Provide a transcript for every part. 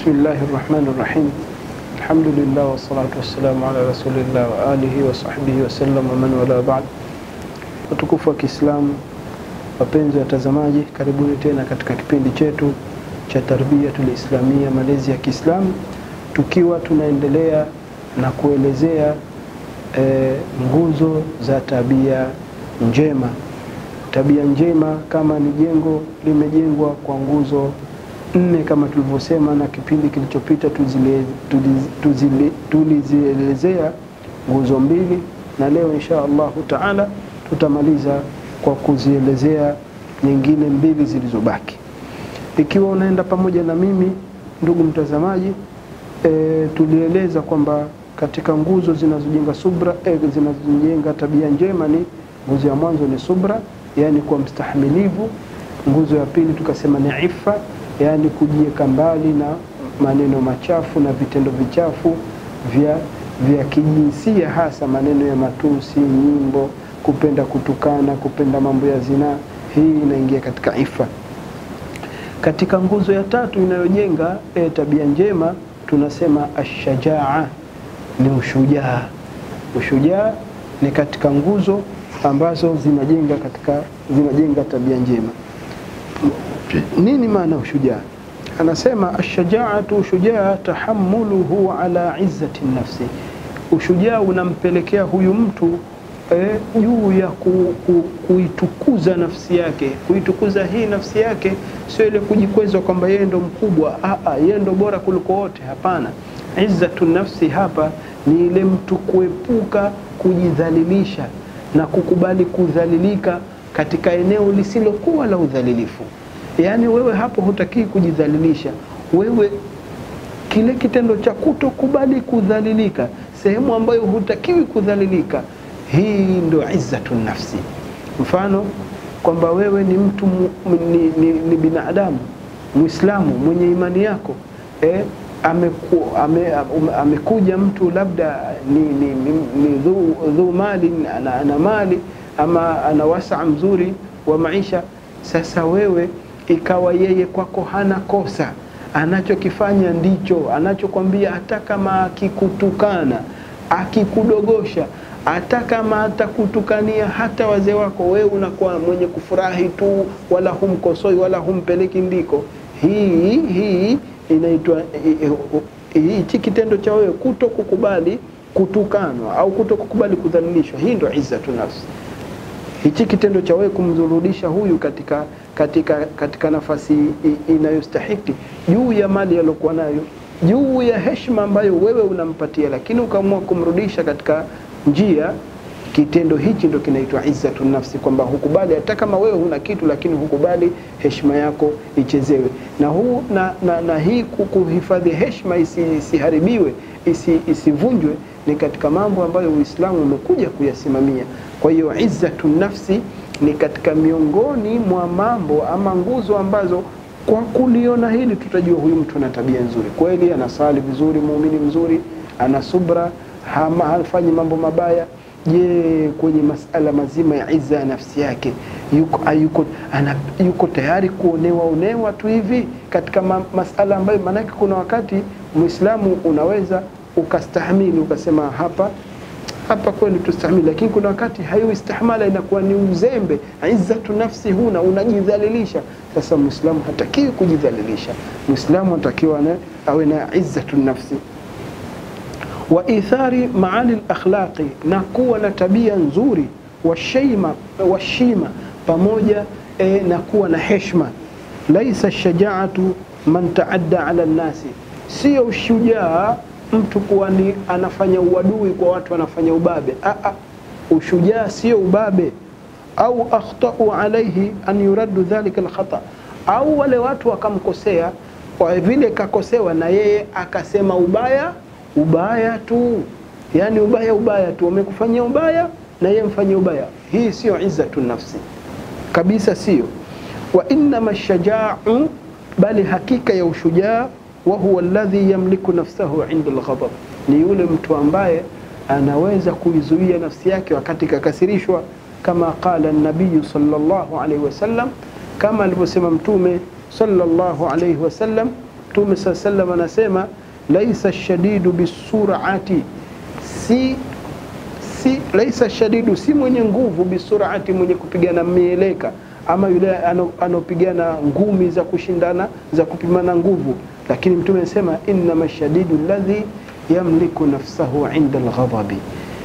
Bismillahi rahmani rahim. Alhamdulillah wassalatu wassalamu ala rasulillah wa alihi wa sahbihi wasallam wa man wala ba'd. Watukufu wa Kiislamu, wapenzi watazamaji, karibuni tena katika kipindi chetu cha Tarbiyatul Islamia, malezi ya Kiislamu, tukiwa tunaendelea na kuelezea e, nguzo za tabia njema. Tabia njema kama ni jengo limejengwa kwa nguzo nne kama tulivyosema, na kipindi kilichopita tulizielezea nguzo mbili, na leo insha Allahu taala tutamaliza kwa kuzielezea nyingine mbili zilizobaki. Ikiwa unaenda pamoja na mimi ndugu mtazamaji, e, tulieleza kwamba katika nguzo zinazojenga subra e, zinazojenga tabia njema ni nguzo ya mwanzo ni subra, yaani kuwa mstahamilivu. Nguzo ya pili tukasema ni ifa, yaani kujiweka mbali na maneno machafu na vitendo vichafu vya, vya kijinsia, hasa maneno ya matusi, nyimbo, kupenda kutukana, kupenda mambo ya zinaa. Hii inaingia katika ifa. Katika nguzo ya tatu inayojenga e, tabia njema tunasema ashajaa, ni ushujaa. Ushujaa ni katika nguzo ambazo zinajenga katika zinajenga tabia njema. Nini maana ushujaa? Anasema ashajaatu, ushujaa tahammuluhu ala izzati nafsi, ushujaa unampelekea huyu mtu juu eh, ya ku, ku, kuitukuza nafsi yake. Kuitukuza hii nafsi yake sio ile kujikweza kwamba yeye ndo mkubwa, yeye ndo bora kuliko wote. Hapana, izzatu nafsi hapa ni ile mtu kuepuka kujidhalilisha na kukubali kudhalilika katika eneo lisilokuwa la udhalilifu. Yaani wewe hapo hutakii kujidhalilisha, wewe kile kitendo cha kutokubali kudhalilika, sehemu ambayo hutakiwi kudhalilika, hii ndio izzatu nafsi. Mfano kwamba wewe ni mtu ni, ni, ni binadamu Muislamu mwenye imani yako eh, ameku, ame, amekuja mtu labda ni, ni, ni, ni dhu, dhu mali ana, ana mali ama ana wasaa mzuri wa maisha. Sasa wewe ikawa yeye kwako hana kosa, anachokifanya ndicho anachokwambia, hata kama akikutukana akikudogosha, hata kama atakutukania hata wazee wako, wewe unakuwa mwenye kufurahi tu, wala humkosoi wala humpeleki ndiko. Hii hii inaitwa hichi kitendo cha wewe kuto kukubali kutukanwa au kuto kukubali kudhalilishwa, hii ndio izzatu nafsi. Hichi kitendo cha wewe kumdhurudisha huyu katika, katika, katika nafasi inayostahiki juu ya mali aliyokuwa nayo, juu ya heshima ambayo wewe unampatia, lakini ukaamua kumrudisha katika njia kitendo hichi ndo kinaitwa izzatu nafsi, kwamba hukubali hata kama wewe huna kitu, lakini hukubali heshima yako ichezewe. Na, huu, na, na, na hii kuhifadhi heshima isiharibiwe isi, isivunjwe ni katika mambo ambayo Uislamu umekuja kuyasimamia. Kwa hiyo izzatu nafsi ni katika miongoni mwa mambo ama nguzo ambazo kwa kuliona hili tutajua huyu mtu ana tabia nzuri kweli, anasali vizuri, muumini mzuri, ana subra, hafanyi mambo mabaya Je, kwenye masala mazima ya izza ya nafsi yake yuko, yuko, ana, yuko tayari kuonewa onewa tu hivi katika ma, masala ambayo, maanake kuna wakati Muislamu unaweza ukastahimili ukasema hapa hapa kweli tustahimili, lakini kuna wakati hayo istihmala inakuwa ni uzembe. Izzatu nafsi huna, unajidhalilisha. Sasa Muislamu hatakiwi kujidhalilisha, Muislamu anatakiwa awe na izzatu nafsi wa ithari maali lakhlaqi, na kuwa na tabia nzuri, washima washima, pamoja e, na kuwa na heshma. Laisa shajaatu man taadda ala nnasi, sio ushujaa mtu kuwa ni anafanya uadui kwa watu, anafanya ubabe. Aa, ushujaa sio ubabe. Au akhtau alaihi an yuraddu dhalika alkhata, au wale watu wakamkosea, kwa vile kakosewa na yeye akasema ubaya ubaya tu, yani ubaya ubaya tu, wamekufanyia ubaya na yeye mfanyia ubaya. Hii sio izzatu nafsi kabisa, sio. Wa innama shajaau, bali hakika ya ushujaa, wa huwa alladhi yamliku nafsahu inda alghadab, ni yule mtu ambaye anaweza kuizuia nafsi yake wakati kakasirishwa, kama qala nabiyu sallallahu alayhi wasallam, kama alivyosema Mtume sallallahu alayhi wasallam Mtume saa sallam anasema laisa shadidu bisurati, si si laisa shadidu, si mwenye nguvu bisurati, mwenye kupigana mieleka ama yule anaopigana ngumi za kushindana za kupimana nguvu, lakini Mtume anasema innama shadidu alladhi yamliku nafsahu inda alghadabi,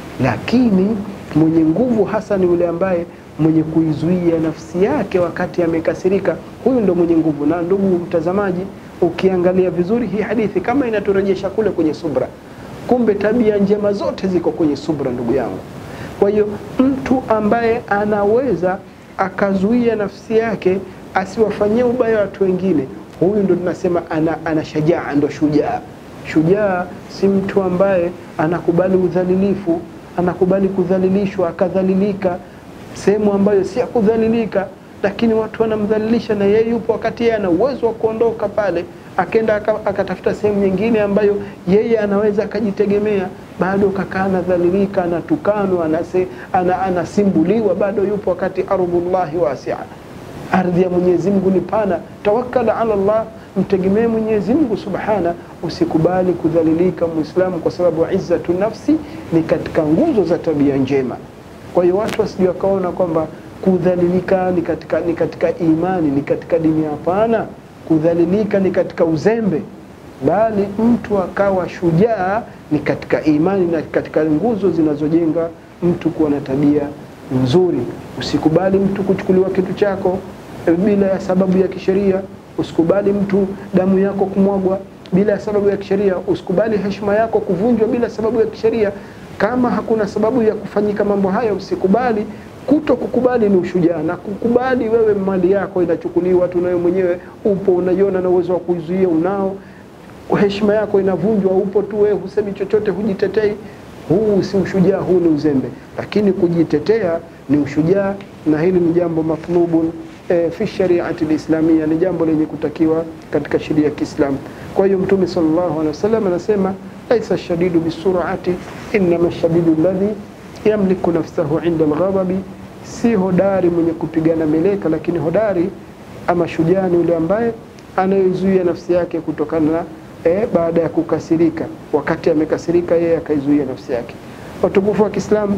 lakini mwenye nguvu hasa ni yule ambaye mwenye kuizuia nafsi yake wakati amekasirika, huyu ndo mwenye nguvu. Na ndugu mtazamaji, ukiangalia vizuri hii hadithi kama inaturejesha kule kwenye subra, kumbe tabia njema zote ziko kwenye subra, ndugu yangu. Kwa hiyo mtu ambaye anaweza akazuia nafsi yake asiwafanyie ubaya watu wengine, huyu ndo tunasema ana, ana shajaa, ndo shujaa. Shujaa si mtu ambaye anakubali udhalilifu, anakubali kudhalilishwa, akadhalilika sehemu ambayo si ya kudhalilika, lakini watu wanamdhalilisha na yeye yupo, wakati yeye ana uwezo wa kuondoka pale, akenda akatafuta sehemu nyingine ambayo yeye anaweza akajitegemea, bado kakaa anadhalilika, anatukanwa, anase, ana, anasimbuliwa, bado yupo, wakati ardhullahi wasia, ardhi ya Mwenyezi Mungu ni pana. Tawakkal ala Allah, mtegemee Mwenyezi Mungu subhana. Usikubali kudhalilika Muislamu, kwa sababu izzatu nafsi ni katika nguzo za tabia njema. Kwa hiyo watu wasije wakaona kwamba kudhalilika ni katika, ni katika imani ni katika dini. Hapana, kudhalilika ni katika uzembe, bali mtu akawa shujaa ni katika imani na katika nguzo zinazojenga mtu kuwa na tabia nzuri. Usikubali mtu kuchukuliwa kitu chako bila ya sababu ya kisheria. Usikubali mtu damu yako kumwagwa bila ya sababu ya kisheria. Usikubali heshima yako kuvunjwa bila sababu ya kisheria. Kama hakuna sababu ya kufanyika mambo hayo, usikubali. Kuto kukubali ni ushujaa, na kukubali wewe mali yako inachukuliwa tu, nawe mwenyewe upo unaiona na uwezo wa kuizuia unao, heshima yako inavunjwa, upo tu wewe, husemi chochote, hujitetei. Huu si ushujaa, huu ni uzembe. Lakini kujitetea ni ushujaa, na hili ni jambo matlubun e, fi shariati lislamia, ni jambo lenye kutakiwa katika sheria ya Kiislamu. Kwa hiyo Mtume sallallahu alaihi wasallam anasema laisa shadidu bisurati innama shadidu alladhi yamliku nafsahu inda alghadabi, si hodari mwenye kupigana meleka, lakini hodari ama shujaa ni yule ambaye anayezuia nafsi yake kutokana na e, baada ya kukasirika. Wakati amekasirika yeye akaizuia nafsi yake. Watukufu wa Kiislamu,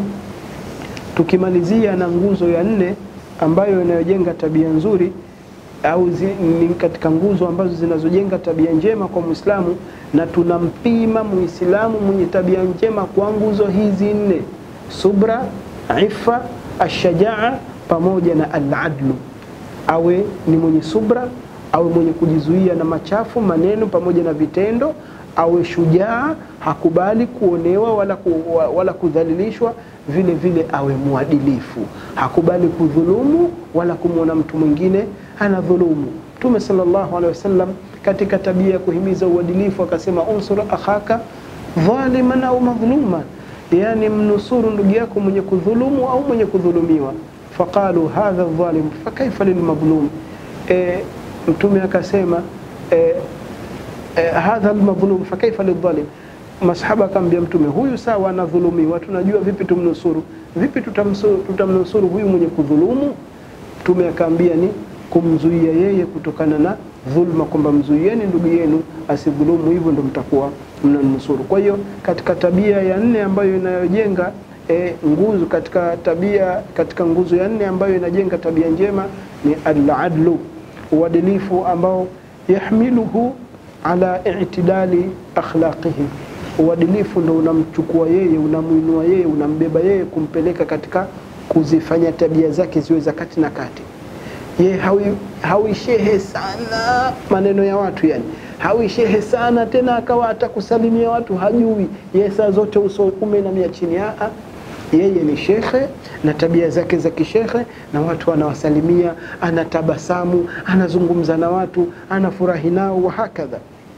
tukimalizia na nguzo ya nne ambayo inayojenga tabia nzuri au zi, ni katika nguzo ambazo zinazojenga tabia njema kwa Muislamu, na tunampima Muislamu mwenye tabia njema kwa nguzo hizi nne: subra, ifa, ashajaa pamoja na aladlu. Awe ni mwenye subra, awe mwenye kujizuia na machafu maneno pamoja na vitendo, awe shujaa, hakubali kuonewa wala, ku, wala kudhalilishwa vile vile awe mwadilifu, hakubali kudhulumu wala kumwona mtu mwingine anadhulumu. Mtume sallallahu alaihi wasallam katika tabia ya kuhimiza uadilifu akasema, unsur akhaka dhaliman au madhluman, yani mnusuru ndugu yako mwenye kudhulumu au mwenye kudhulumiwa. Faqalu hadha dhalim fakaifa lilmadhlum, e, Mtume akasema e, e, hadha almadhlum fakaifa lidhalim Masahaba akamwambia Mtume, huyu sawa anadhulumiwa, tunajua vipi tumnusuru? Vipi tutamnusuru, tutamnusuru huyu mwenye kudhulumu? Mtume akaambia ni kumzuia yeye kutokana na dhulma, kwamba mzuieni ndugu yenu asidhulumu, hivyo ndo mtakuwa mnanusuru. Kwa hiyo katika tabia ya nne ambayo inayojenga e, nguzo katika tabia katika nguzo ya nne ambayo inajenga tabia njema ni al-adlu, uadilifu ambao yahmiluhu ala i'tidali akhlaqihi Uadilifu ndo unamchukua yeye, unamwinua yeye, unambeba yeye, kumpeleka katika kuzifanya tabia zake ziwe za kati na kati. Yeye hawi, hawi shehe sana maneno ya watu, yani hawi shehe sana tena, akawa hata kusalimia watu hajui yeye, saa zote uso umeinamia chini. Aa, yeye ni shekhe na tabia zake za kishekhe, na watu anawasalimia, anatabasamu, anazungumza na watu, anafurahi nao, wahakadha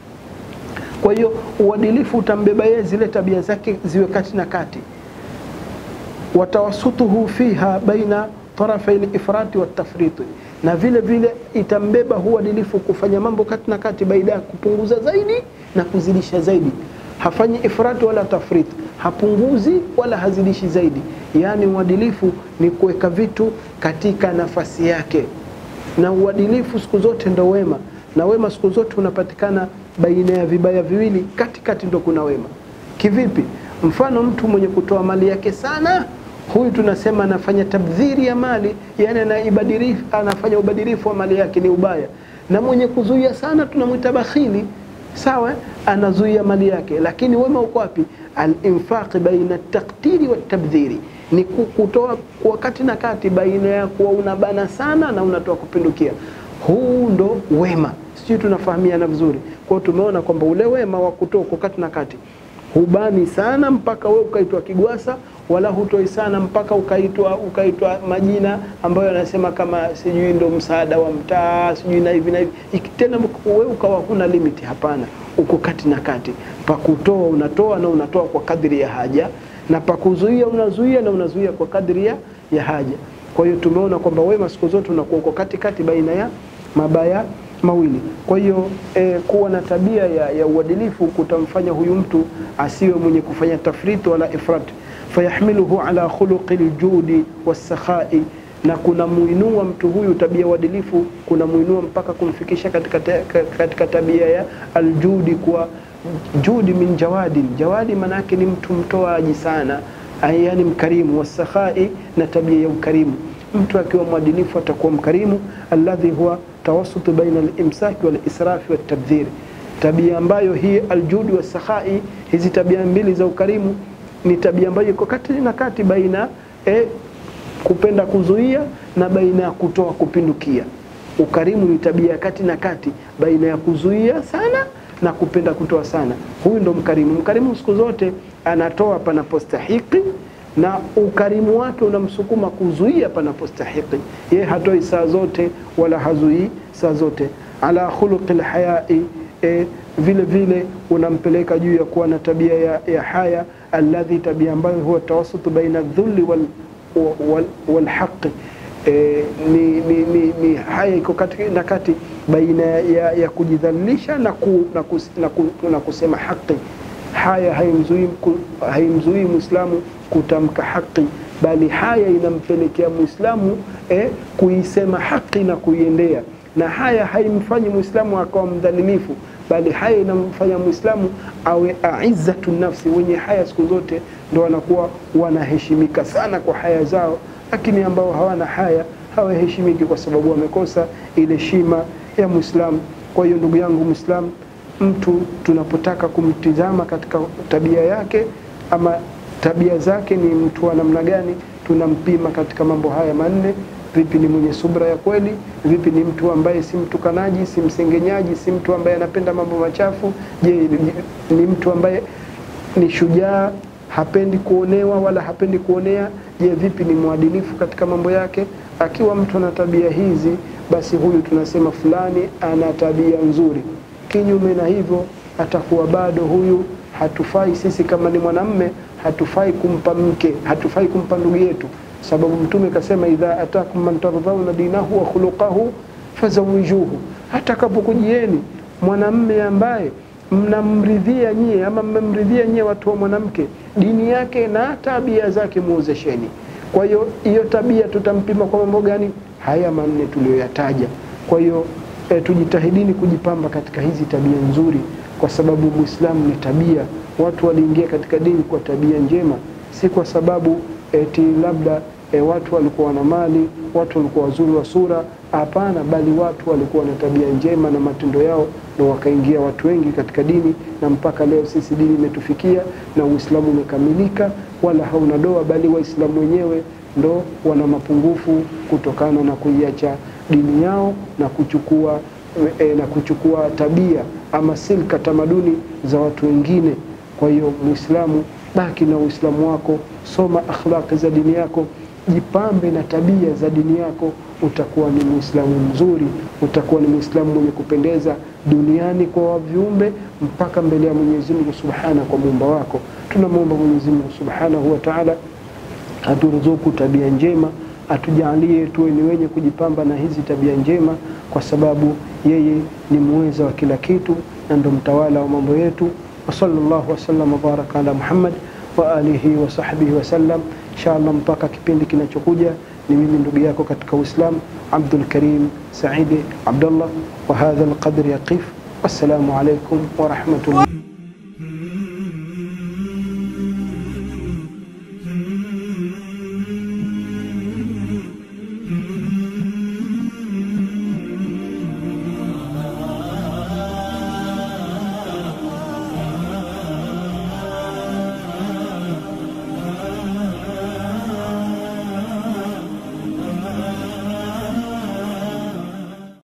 kwa hiyo uadilifu utambeba yeye zile tabia zake ziwe kati na kati. watawasutuhu fiha baina tarafai lifrati watafriti, na vile vile itambeba huu uadilifu kufanya mambo kati na kati, baina ya kupunguza zaidi na kuzidisha zaidi. Hafanyi ifrati wala tafriti, hapunguzi wala hazidishi zaidi. Yaani uadilifu ni kuweka vitu katika nafasi yake, na uadilifu siku zote ndo wema na wema siku zote unapatikana baina ya vibaya viwili, katikati ndo kuna wema. Kivipi? Mfano, mtu mwenye kutoa mali yake sana, huyu tunasema anafanya tabdhiri ya mali, yani anaibadirifu, anafanya ubadirifu wa mali yake, ni ubaya. Na mwenye kuzuia sana tunamwita bakhili, sawa, anazuia mali yake. Lakini wema uko wapi? Alinfaqi baina taktiri wa tabdhiri, ni kutoa kwa kati na kati, baina ya kuwa unabana sana na unatoa kupindukia. Huu ndo wema, sijui tunafahamiana vizuri. Kwao tumeona kwamba ule wema wa kutoa kwa kati na kati hubani sana mpaka we ukaitwa kigwasa, wala hutoi sana mpaka ukaitwa ukaitwa majina ambayo anasema kama sijui ndo msaada wa mtaa sijui na hivi na hivi, tena we ukawa huna limiti. Hapana, uko kati na kati. Pa kutoa unatoa na unatoa kwa kadri ya haja, na pa kuzuia unazuia na unazuia kwa kadri ya, ya haja. Kwa hiyo tumeona kwamba wema siku zote unakuwa uko katikati baina ya mabaya mawili. Kwa hiyo eh, kuwa na tabia ya, ya uadilifu kutamfanya huyu mtu asiwe mwenye kufanya tafriti wala ifrat, fayahmiluhu ala khuluqi ljudi wassakhai, na kuna muinua mtu huyu tabia ya uadilifu, kuna muinua mpaka kumfikisha katika, katika tabia ya aljudi, kwa judi min jawadi. Jawadi maana yake ni mtu mtoaji sana, yani mkarimu, wassakhai, na tabia ya ukarimu. Mtu akiwa mwadilifu atakuwa mkarimu, alladhi huwa tawasutu baina alimsaki walisrafi watabdhiri, tabia ambayo hii aljudi wasakhai, hizi tabia mbili za ukarimu ni tabia ambayo iko kati na kati baina eh, kupenda kuzuia na baina ya kutoa kupindukia. Ukarimu ni tabia ya kati na kati baina ya kuzuia sana na kupenda kutoa sana. Huyu ndo mkarimu. Mkarimu siku zote anatoa panapostahiki na ukarimu wake unamsukuma kuzuia panapostahiki. Ye hatoi saa zote wala hazuii saa zote. ala khuluqi lhayai, e, vile vile unampeleka juu ya kuwa na tabia ya, ya haya, alladhi, tabia ambayo huwa tawasutu baina dhulli wal, wal, wal haqi E, ni, ni, ni, ni haya iko kati na kati baina ya, ya kujidhalilisha na, ku, na, kus, na, ku, na kusema haki. Haya haimzuii haimzuii Muislamu kutamka haki, bali haya inampelekea Muislamu eh, kuisema haki na kuiendea, na haya haimfanyi Muislamu akawa mdhalilifu, bali haya inamfanya Muislamu awe aizzatu nafsi. Wenye haya siku zote ndo wanakuwa wanaheshimika sana kwa haya zao lakini ambao hawana haya hawaheshimiki kwa sababu wamekosa ile shima ya Muislamu. Kwa hiyo ndugu yangu Muislamu, mtu tunapotaka kumtizama katika tabia yake ama tabia zake ni mtu wa namna gani, tunampima katika mambo haya manne. Vipi ni mwenye subra ya kweli? Vipi ni mtu ambaye si mtukanaji, si msengenyaji, si mtu ambaye anapenda mambo machafu? Je, ni mtu ambaye ni shujaa hapendi kuonewa wala hapendi kuonea. Je, vipi ni mwadilifu katika mambo yake? Akiwa mtu ana tabia hizi, basi huyu tunasema fulani ana tabia nzuri. Kinyume na hivyo, atakuwa bado huyu hatufai. Sisi kama ni mwanamme, hatufai kumpa mke, hatufai kumpa ndugu yetu, sababu Mtume kasema, idha atakum man tardhauna dinahu wa khuluqahu fazawijuhu, atakapokujieni mwanamme ambaye mnamridhia nyie ama mmemridhia nyie watu wa mwanamke dini yake na tabia zake, muozesheni. Kwa hiyo hiyo tabia tutampima kwa mambo gani? Haya manne tuliyoyataja. Kwa hiyo e, tujitahidini kujipamba katika hizi tabia nzuri, kwa sababu Muislamu ni tabia. Watu waliingia katika dini kwa tabia njema, si kwa sababu eti labda e, watu walikuwa na mali, watu walikuwa wazuri wa sura. Hapana, bali watu walikuwa na tabia njema na matendo yao ndo wakaingia watu wengi katika dini, na mpaka leo sisi dini imetufikia na Uislamu umekamilika, wala hauna doa, bali Waislamu wenyewe ndo wana mapungufu kutokana na kuiacha dini yao na kuchukua e, na kuchukua tabia ama silka, tamaduni za watu wengine. Kwa hiyo Muislamu, baki na Uislamu wako, soma akhlaqi za dini yako, jipambe na tabia za dini yako, utakuwa ni Muislamu mzuri, utakuwa ni Muislamu mwenye kupendeza duniani kwa viumbe mpaka mbele ya Mwenyezi Mungu Subhana kwa muumba wako. Tunamwomba Mwenyezi Mungu Subhanahu wa Ta'ala aturuzuku tabia njema, atujalie tuwe ni wenye kujipamba na hizi tabia njema, kwa sababu yeye ni muweza wa kila kitu na ndo mtawala wa mambo yetu. wa sallallahu wasallam wabaraka ala Muhammad wa alihi wa sahbihi wasallam. Inshallah mpaka kipindi kinachokuja ni mimi ndugu yako katika Uislamu Abdul Karim Saidi Abdullah wa hadha alqadr yaqif wassalamu alaikum wa rahmatullah